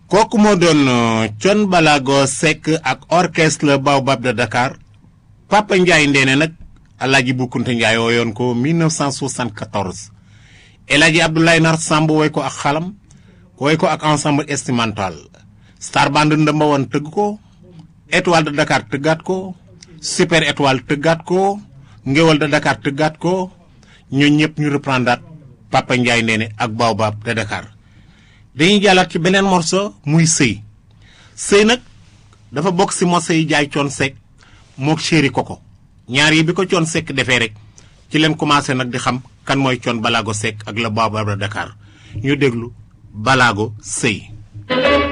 kooku moo doon Thione Ballago Seck ak orchestre Baobab de Dakar Papa Ndiaye Ndéné nag Alaaji Boukounta Ndiaye wooyoon ko 1974 El Hadji Abdoulaye Nar Samb woy ko ak xalam woy ko ak ensemble instrumental Star Band ndëmba woon tëgg ko Étoile de Dakar tëggaat ko Super Étoile tëggaat ko Ngéwal de Dakar tëggaat ko ñoo ñëpp ñu reprendaat Papa Ndiaye Ndéné ak Baobab de Dakar dañuy jàllaat ci beneen morceau muy sëy sëy nag dafa bokk si morceau yi jaay Thione Seck mook chéri Koko ñaar yi bi ko Thione Seck defee rek ci leen commencé nag di xam kan mooy Thione Ballago Seck ak la Baobab de Dakar ñu déglu Ballago sëy